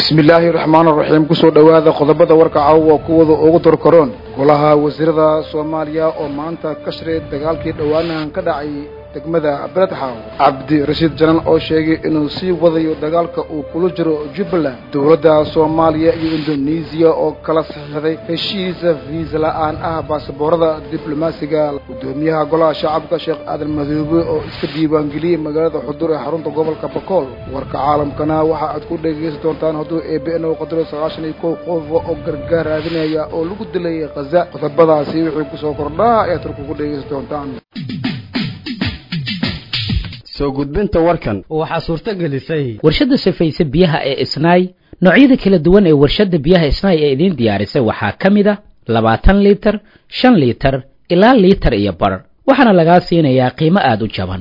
bismi illaahi raxmaan raxiim kusoo dhowaada qodobada warka caawa kuwada ugu dorkaroon golaha wasiirada soomaaliya oo maanta ka shiray dagaalkii dhowaanahan ka dhacay degmada beledxaaw cabdi rashiid janan oo sheegay inuu sii wadayo dagaalka uu kula jiro jubbaland dowladda soomaaliya iyo indonesiya oo kala saxiixday heshiisa fiisa la-aan ah baasaboorada diblomaasiga guddoomiyaha golaha shacabka sheekh aadan madoobe oo iska diiwaangeliyey magaalada xudur ee xarunta gobolka bakool warka caalamkana waxa aad ku dhegaysan doontaan hadduu eebn u qadaro sagaashan iyo kow qof oo gargaar raadinaya oo lagu dilay khaza qodobadaasi wixii kusoo kordhaa ayaad turku ku dhegaysan doontaan soo gudbinta warkan waxaa suurto gelisay warshadda safayse biyaha ee isnaay noocyada kala duwan ee warshadda biyaha isnaay ee idiin diyaarisay waxaa ka mid a labaatan liitar shan liitar ilaa liitar iyo bar waxaana lagaa siinayaa qiimo aada u jaban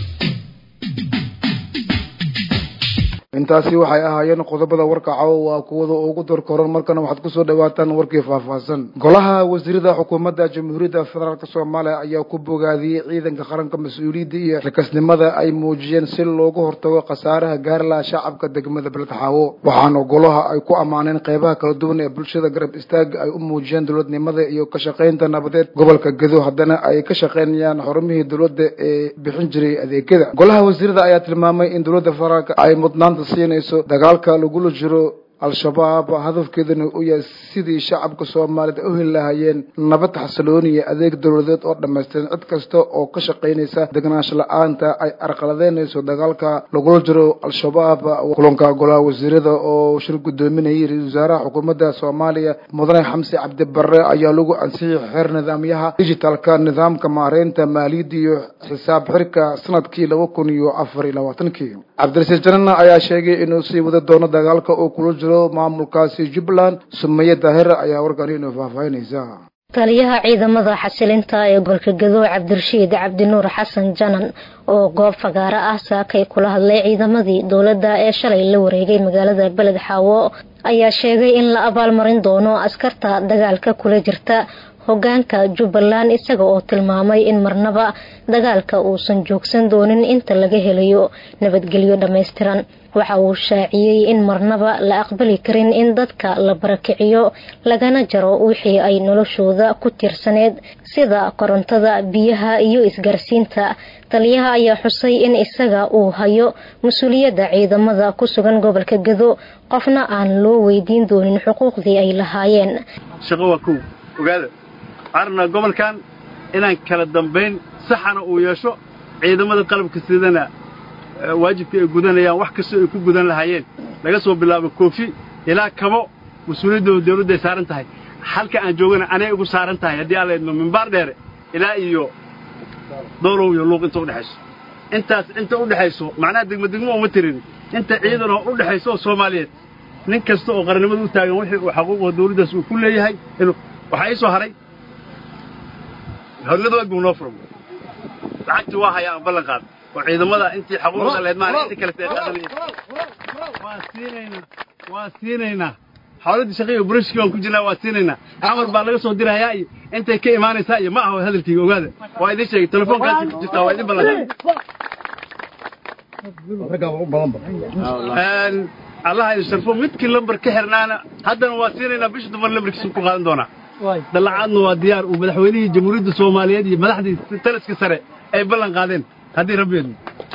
intaasi waxay ahaayeen qodobada warka caawa waa kuwada ugu dorkoran markana waxaad kusoo dhawaataan warkii faahfaahsan golaha wasiirada xukuumadda jamhuuriyadda federaalk soomaaliya ayaa ku bogaadiyey ciidanka qaranka mas-uuliyadda iyo xilkasnimada ay muujiyeen si loogu hortago khasaaraha gaarlaha shacabka degmada beledxaawo waxaana golaha ay ku ammaaneen qeybaha kala duwan ee bulshada garab istaaga ay u muujiyeen dowladnimada iyo ka shaqaynta nabadeed gobolka gedo haddana ay ka shaqaynayaan xorumihii dowladda ee bixin jiray adeegyada golaha wasiirada ayaa tilmaamay in dowladda federaalk ay mudnaanta siinayso dagaalka lagula jiro al-shabaab hadafkeeduna uu yahay sidii shacabka soomaaliyed u heli lahaayeen nabad xasilooni iyo adeeg dowladeed oo dhammaystiran cid kasta oo ka shaqaynaysa degnaansho la-aanta ay arqaladeynayso dagaalka lagula jiro al-shabaab kulanka golaha wasiirada oo shir guddoominayay ra-isul wasaaraha xukuumadda soomaaliya mudane xamse cabdi barre ayaa lagu ansixiyay xeer nidaamyaha digitalka nidaamka maareynta maaliyadda iyo xisaab xirka sanadkii laba kun iyo afar iyo labaatankii cabdirasiid janana ayaa sheegay inuu sii wada doono dagaalka uu kula jiro maamulkaasi jubbaland sumaye daahir ayaa warkan inuu faahfaahinaysa taliyaha ciidamada xasilinta ee golka gado cabdirashiid cabdinuur xasan janan oo goob fagaaro ah saakay kula hadlay ciidamadii dowladda ee shalay la wareegay magaalada beled xaawo ayaa sheegay in la abaalmarin doono askarta dagaalka kula jirta hogaanka jubbaland isaga oo tilmaamay in marnaba dagaalka uusan joogsan doonin inta laga helayo nabadgelyo dhammaystiran waxa uu shaaciyey in marnaba la aqbali karin in dadka la barakiciyo lagana jaro wixii ay noloshooda ku tiirsaneed sida korontada biyaha iyo isgaarsiinta taliyaha ayaa xusay in isaga uu hayo mas-uuliyadda ciidamada ku sugan gobolka gado qofna aan loo weydiin doonin xuquuqdii ay lahaayeen arna gobolkan inaan kala dambayn saxana uu yeesho ciidamada qalabka sidana waajibka ay gudanayaan wax kastoo ay ku gudan lahaayeen laga soo bilaabo koofi ilaa kabo mas-uuliyaddooda dawladda ay saaran tahay halka aan joogana anay igu saaran tahay haddii aan laydno mimbaar dheere ilaa iyo doolow iyo luuq inta udhexayso intaas inta u dhexayso macnaha degmadegmo uma tirin inta ciidanoo u dhexayso oo soomaaliyeed nin kasta oo qarannimada u taagan wixii uu xaquuqda dawladdaas uu ku leeyahay waxaa ii soo haray hornada waag buu noo furo lacagtii waa hayaa aan ballan qaad oo ciidamada intii xaquuqda leed maana inta kale ay qaadanayeen waa siinaynaa waa siinaynaa xawladii shaqiiga burashkii waan ku jirnaa waa siinaynaa amar baa laga soo dirayaa iyo intay ka imaanaysaa iyo ma aha hadalkayga ogaada waa idiin sheegay telefoonkaasi ku jirtaa waa idin ballan qaad allaha idin sharfo midkii lambar ka xirnaana haddana waa siinaynaa bisha dumar lambarkiisa ku qaadan doonaa dallacaadna waa diyaar uu madaxweynihii jamhuuriyadda soomaaliyeed iyo madaxdii taliska sare ay ballan qaadeen haddii rabbiyeedna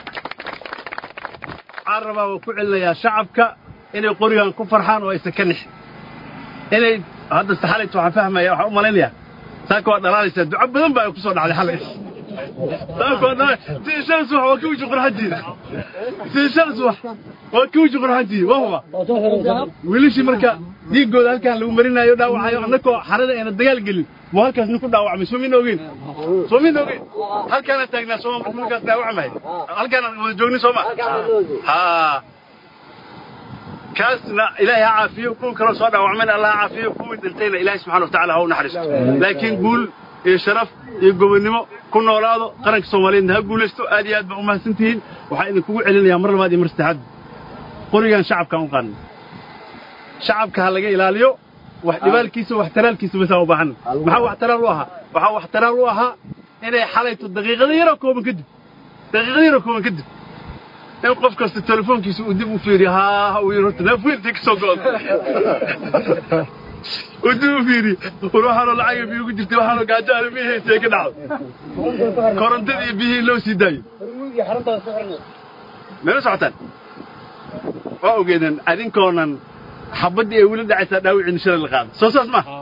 waxaan rabaa waa ku celinayaa shacabka inay qorigan ku farxaan oo aysan ka nixin inay hadda saxalayta waxaan fahmaya waxaan u malaynayaa saaka waa dhalaalaysaa duco badan baa ay ku soo dhacday xalay saaka waa dhalaalay si shan subax waa ka wiji qurxantiida si shan subax waa ka wiji qurxantiida waa huba wiilashii marka dhiiggooda halkaan lagu marinayo dhaawacayo annakoo xarada ayna dagaal gelin muu halkaas nin ku dhaawacmay soo min ogeyn soo min ogeyn halkaana taagnaa sooma marka markaas dhaawacmay halkaana wada joognin sooma haa kaasna ilaahay ha caafiyo kuwa kaloo soo dhaawacmayna allah ha caafiyo kuwii dhintayna ilaahay subxana watacala ha u naxariisto laakiin guul iyo sharaf iyo gobonnimo ku noolaado qaranka soomaaliyeedna ha guulaysto aad iyo aad baa u mahadsan tihiin waxaa idinkugu celinayaa mar labaad iyo mar saddexaad qorigan shacabkaan u qaadnay shacabka ha laga ilaaliyo wax dhibaalkiisa wax taraalkiisa basaa u baahan maxaa wax taraal u ahaa waxaa wax taraal u ahaa inay xalayto daqiiqada yaroo kooban kadib daqiiqada yaroo kooban kadib in qof kasta telefoonkiisa uu dib u fiiriyo haa uu yidhi horta neef weyntii ka soo go'da uu dib u fiiriyo war waxaanoo lacaga biyo ugu jirtay waxaanoo gaajaana biyihii ka dhacdo korontadii iyo biyihii loo sii daayo meela socotaan waa ogeedeen adinkoonan xabaddii ay weli dhacaysaa dhaawiciina shalay la qaada soo saas ma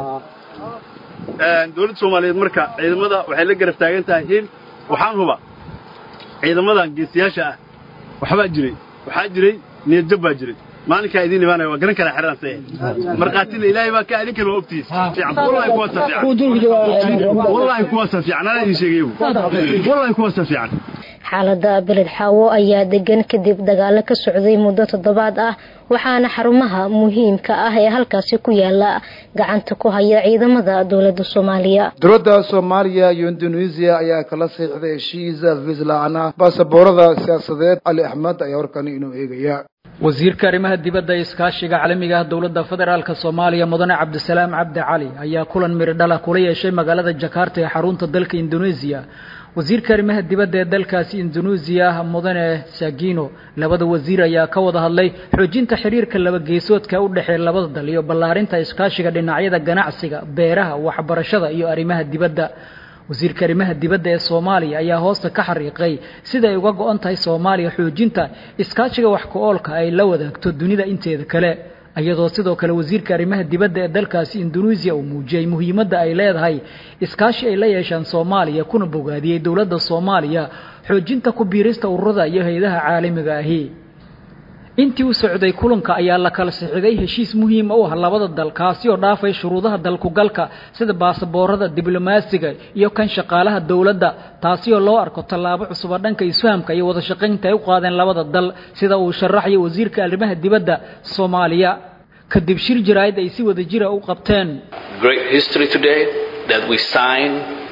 dowladda soomaaliyeed marka ciidamada waxay la garab taagan tahay hil waxaan huba ciidamadan geesiyaasha ah waxbaa jiray waxaa jiray niyadjab baa jiray maalinkaa idiin imaanaya waa garan karaa xeraan see markhaatina ilaahay baa ka adinkana waa ogtihiis fiican wallahi kuwaasa fiican wallahi kuwaasa fiican anaa idin sheegayo wallahi kuwaasa fiican xaalada beled xaawo ayaa degan kadib dagaalo ka socday muddo toddobaad ah waxaana xarumaha muhiimka ah ee halkaasi ku yaala gacanta ku haya ciidamada dowlada soomaaliya dowladda soomaaliya iyo indonesia ayaa kala saxiixday heshiisa visla'ana baasaboorada siyaasadeed cali axmed ayaa warkani inuu eegaya wasiirka arrimaha dibadda ee iskaashiga caalamiga ah dowladda federaalk soomaaliya mudane cabdisalaam cabdi cali ayaa kulan miridhala kula yeeshay magaalada jakarta ee xarunta dalka indonesia wasiirka arrimaha dibadda ee dalkaasi indonesia mudane sagino labada wasiir ayaa ka wada hadlay xoojinta xiriirka laba geesoodka u dhexeeya labada dal iyo ballaarinta iskaashiga dhinacyada ganacsiga beeraha waxbarashada iyo arrimaha dibadda wasiirka arrimaha dibadda ee soomaaliya ayaa hoosta ka xariiqay sida ay uga go-an tahay soomaaliya xoojinta iskaashiga wax ku-oolka ay la wadaagto dunida inteeda kale iyadoo sidoo kale wasiirka arrimaha dibadda ee dalkaasi indonesia uu muujiyey muhiimadda ay leedahay iskaashi ay la yeeshaan soomaaliya kuna bogaadiyey dowladda soomaaliya xoojinta ku biirista ururada iyo hay-adaha caalamiga ahi intii u socday kulanka ayaa la kala sixiday heshiis muhiima u ah labada dal kaasi oo dhaafay shuruudaha dalkugalka sida baasaboorada diblomaasiga iyo kan shaqaalaha dowladda taasi oo loo arko tallaabo cusuba dhanka isfahamka iyo wada shaqaynta ay u qaadeen labada dal sida uu sharaxayo wasiirka arrimaha dibadda soomaaliya kadib shir jaraa'id ay si wada jira u qabteen great history today that we sign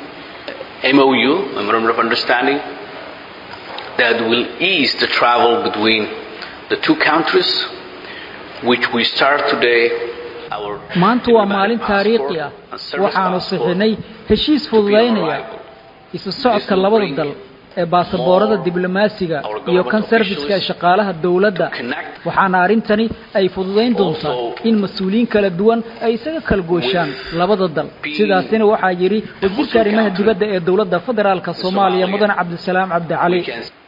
MOU, Memorandum of Understanding, that will ease the travel between the two countries, which we start today. maanta waa maalin taariikhi ah waxaanu sixinay heshiis fududaynaya isu socodka labada dal ee baasaboorada diblomaasiga iyo kan sarfiska ee shaqaalaha dowladda waxaana arrintani ay fududayn doontaa in mas-uuliyiin kala duwan ay isaga kala gooshaan labada dal sidaasina waxaa yidhi wasiirka arrimaha dibadda ee dowladda federaalka soomaaliya mudane cabdisalaam cabdi cali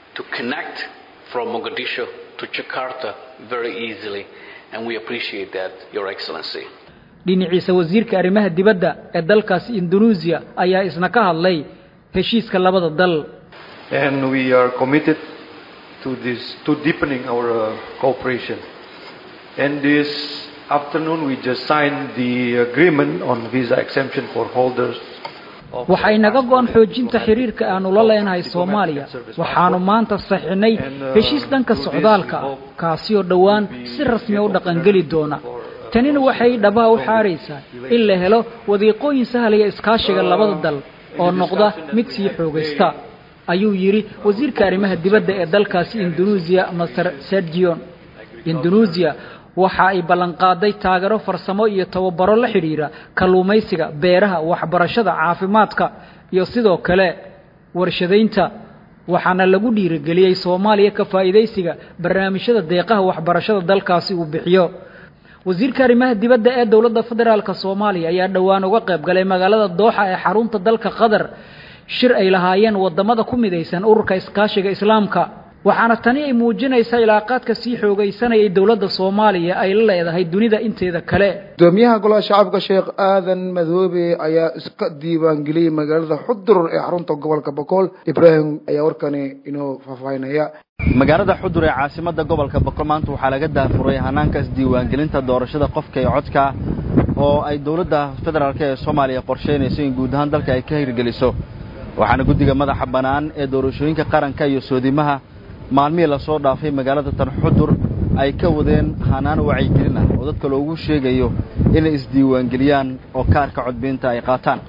to Jakarta very easily, and we appreciate that, Your Excellency. dhinaciisa wasiirka arrimaha dibadda ee dalkaasi indonesia ayaa isna ka hadlay heshiiska labada dal and we are committed to this to deepening our uh, cooperation and this afternoon we just signed the agreement on visa exemption for holders waxay naga go-an xoojinta xiriirka aanu la leenahay soomaaliya waxaanu maanta saxinay heshiis dhanka socdaalka ah kaasi oo dhowaan si rasmiya u dhaqangeli doona tanina waxay dhabaha u xaaraysaa in la helo wadiiqooyin sahlaya iskaashiga labada dal oo noqda mid sii xoogaysta ayuu yidhi wasiirka arrimaha dibadda ee dalkaasi indonesia master sergion indonesia waxa ay ballanqaaday taageero farsamo iyo tababaro la xidhiira kalluumaysiga beeraha waxbarashada caafimaadka iyo sidoo kale warshadaynta waxaana lagu dhiirigeliyey soomaaliya ka faa'iidaysiga barnaamijyada deeqaha waxbarashada dalkaasi uu bixiyo wasiirka arrimaha dibadda ee dowladda federaalk soomaaliya ayaa dhowaan uga qayb galay magaalada dooxa ee xarunta dalka qatar shir ay lahaayeen wadamada ku midaysan ururka iskaashiga islaamka waxaana tani ay muujinaysaa ilaaqaadka sii xoogaysanayay dowladda soomaaliya ay la leedahay dunida inteeda kale gudoomiyaha golaha shacabka sheekh aadan madoobe ayaa iska diiwaangeliyey magaalada xudur ee xarunta gobolka bokool ibraahim ayaa warkani inoo faahfaahinaya magaalada xudur ee caasimada gobolka bokool maanta waxaa laga daafuray hanaankaas diiwaangelinta doorashada qofka ee codka oo ay dowladda federaalk ee soomaaliya qorsheynayso in guud ahaan dalka ay ka hirgeliso waxaana guddiga madaxa bannaan ee doorashooyinka qaranka iyo soodimaha maalmihii lasoo dhaafay magaalada tan xudur ay ka wadeen hanaan wacyigelin ah oo dadka loogu sheegayo inay isdiiwaangeliyaan oo kaarka codbiinta ay qaataan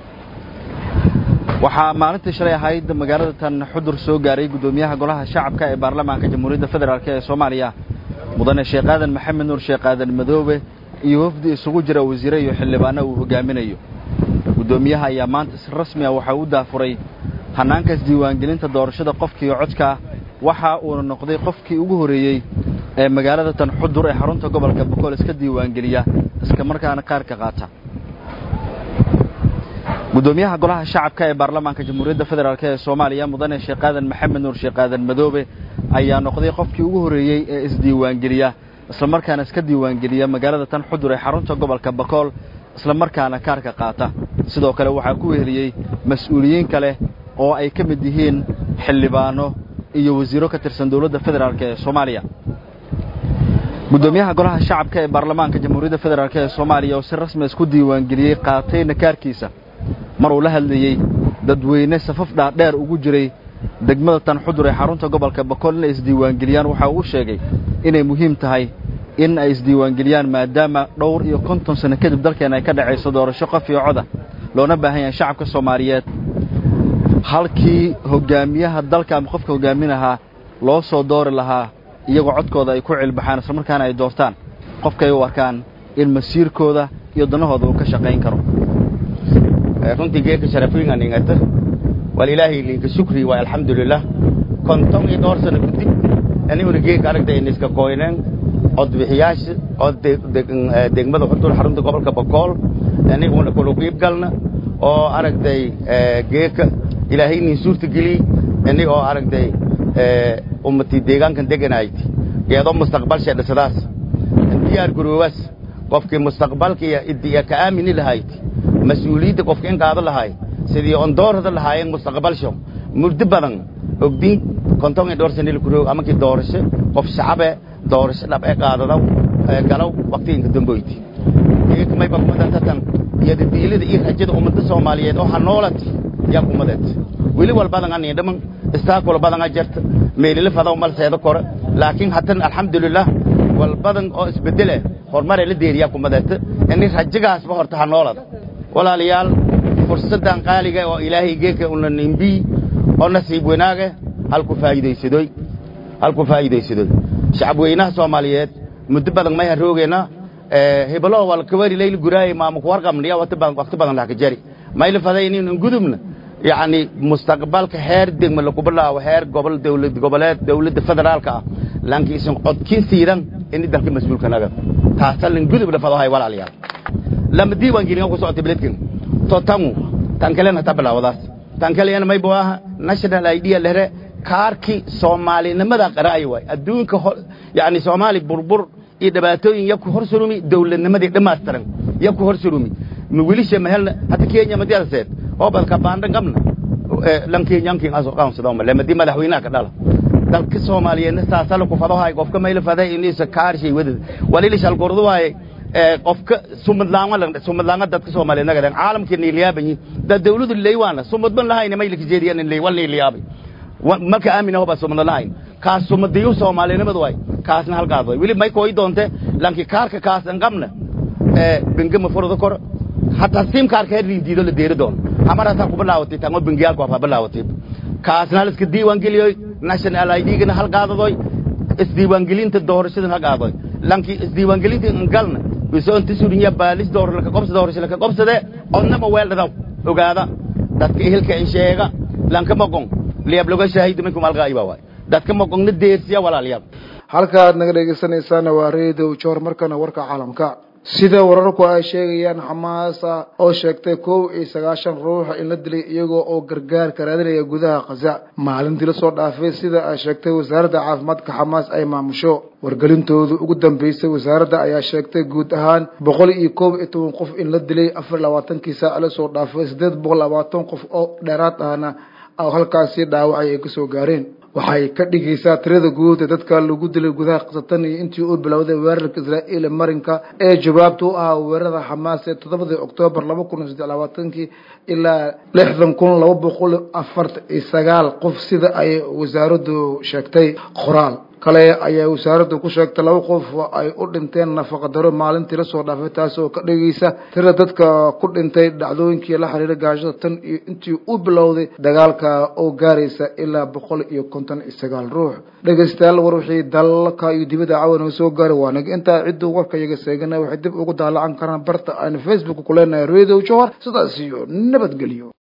waxaa maalintii shalay ahayd magaalada tan xudur soo gaaray guddoomiyaha golaha shacabka ee baarlamaanka jamhuuriyadda federaalk ee soomaaliya mudane sheekh aadan maxamed nuur sheekh aadan madoobe iyo wafdi isugu jira wasiire iyo xildhibaano uu hogaaminayo guddoomiyaha ayaa maanta si rasmi ah waxaa u daafuray hannaankaas diiwaangelinta doorashada qofkiiyo codka waxa uuna noqday qofkii ugu horreeyey ee magaalada tan xudur ee xarunta gobolka bokool iska diiwaangeliya iska markaana qaarka qaata guddoomiyaha golaha shacabka ee baarlamaanka jamhuuriyadda federaalk ee soomaaliya mudane sheekh aadan maxamed nuur sheekh aadan madoobe ayaa noqday qofkii ugu horreeyey ee isdiiwaangeliya isla markaana iska diiwaangeliya magaalada tan xudur ee xarunta gobolka bakool isla markaana kaarka qaata sidoo kale waxaa ku weheliyey mas-uuliyiin kale oo ay ka mid yihiin xildhibaano iyo wasiiro ka tirsan dowladda federaalk ee soomaaliya guddoomiyaha golaha shacabka ee baarlamaanka jamhuuriyadda federaalk ee soomaaliya oo si rasmi isku diiwaangeliyey qaatayna kaarkiisa mar uu la hadlayey dadweyne safaf dhaadheer ugu jiray degmada tan xudur ee xarunta gobolka bakool inay isdiiwaangeliyaan waxa uu sheegay inay muhiim tahay in ay isdiiwaangeliyaan maadaama dhowr iyo konton sano kadib dalkeena ay ka dhacayso doorasho qof iyo coda loona baahan yahay shacabka soomaaliyeed halkii hogaamiyaha dalka ama qofka hogaaminahaa loo soo doori lahaa iyagoo codkooda ay ku cilbaxaan isla markaana ay doortaan qofkay u arkaan in masiirkooda iyo danahooda uu ka shaqayn karo runtii geedka sharafiinga ningata wal ilaahay linka shukri waa alxamdulilah konton iyo dhowr sano kadib aniguna geedka aragtay niska koyneen codbixiyaasha cod degmada xudur xarunta gobolka bakool aniguna kula qiib galna oo aragtay geedka ilaahay nin suurta geliyey inig oo aragtay ummatii deegaankan deganayti geedo mustaqbal sheedhasadaas diyaar garoowaas qofkii mustaqbalka iyo ka aamini lahayd mas-uuliyadda qofka in qaado lahay sidii on doorada lahaayeen mustaqbalsho muddo badan ogdiin konton iyo dhowr sanil kuroog amakii doorasho qof shacabe doorasho dhab ee qaadadaw galow waqtiginka damboyti geekmayba kumadantatan iyo dadiilada iyo rajada ummadda soomaaliyeed oo hanoolat yaa kumadeed weli walbadan anii dhaman istaakula badanga jarta meelila fadaw mal seeda kore laakiin hatan alxamdulilah walbadan oo isbedele horumare la deeriyaa kumadeeta ini rajagaasba horta hanoolada walaalayaal fursaddan qaaliga oo ilaahay geeka una nimbii oo nasiib wanaaga halku faa'iidaysadoy halku faa'iidaysadoy shacab weynaha soomaaliyeed muddo badan may haroogeena hebelo wal kawari layl guraay maamu ku warqamniya waqti badan waqti badan la ka jari mayl faday in gudubna yani mustaqbalka heer degma lagu bilaabo heer gobol dawlad goboleed dawladda federaalka ah lankiisan codkii siidan in dalka mas'uulka naga taasan gudub la fado hay walaalayaal lama diiwaan gelin ku socotay beledkan to tamu tan kalena ta bilaawadaas tan kalena may baa national idea lehre kaarki soomaalinimada qaraay way adduunka yani soomaali burbur iyo dhibaatooyin yaku hor surumi dawladnimadii dhammaystiran yaku hor surumi wiilisha mahelna hata kenya madiyaseed oo badka baandhan qabna lan kenyankin aso qaansado ma lamadi madaxweynaha ka dhala dalka soomaaliyeedna saasala ku fadahay qofka mayla faday inaysa kaarshay wadad walili shal gordo waaye qofka sumadlaanga la sumadlaanga dadka Soomaaliyeed naga caalamka niiliyaaban dad dawladu leeywana sumadban lahayna may lika jeediyaan in leey wal niiliyaabay marka aamina hoba sumad lahayn kaas sumadiyo Soomaalinimadu way kaasna halkaas way wili may kooy doonte lanki kaarka kaas an qabna ee bingama furada kor hatta sim kaarka riidido la deeri doon amara ta ku bilaawtay tan bingiyal ko fa bilaawtay kaasna hal iska diiwaan geliyo national ID gana halkaadadoy isdiiwaangelinta doorashada halkaadoy lanki isdiiwaangelinta galna wisoon tisurinya baalis door la qabsada doorasho la qabsade onnama weeldada ogaada dadka ehelka in sheega lanka maqon liyab laga shaahido minkum alqaayba waay dadka maqonna deersiya walaalayaal halka aad naga dhegeysanaysaana waa radio joor markana warka caalamka sida wararku ay sheegayaan xamaasa oo sheegtay kow iyo sagaashan ruux in la dilay iyagoo oo gargaarka raadinaya gudaha khaza maalintii lasoo dhaafay sida ay sheegtay wasaaradda caafimaadka xamaas ay maamusho wargelintooda ugu dambeysay wasaaradda ayaa sheegtay guud ahaan boqol iyo koob iyo toban qof in la dilay afar labaatankii saac lasoo dhaafay siddeed boqol labaatan qof oo dheeraad ahna halkaasi dhaawacay ay kasoo gaareen waxay ka dhigaysaa tirada guud ee dadka lagu dilay gudaha qasatan iyo intii uu bilowday weerarka israa'iil marinka ee jawaabta u ahaa weerarada xamaas ee toddobadii oktoobar laba kun iyo saddex labaatankii ilaa lixdan kun laba boqol afartan iyo sagaal qof sida ay wasaaraddu sheegtay qoraal kale ayaa wasaaraddu ku sheegtay laba qof ay u dhinteen nafaqadaro maalintii lasoo dhaafay taas oo ka dhigaysa tira dadka ku dhintay dhacdooyinkii la xiriira gaashada tan iyo intii u bilowday dagaalka oo gaaraysa ilaa boqol iyo konton iyo sagaal ruux dhegeystayaal war wixii dalka iyo dibadda cawan soo gaaray waa naga intaa cidduu warka iyaga seegana waxay dib ugu daalacan karaan barta aan facebook ku leenahay radio johor sidaas iyo nabadgelyo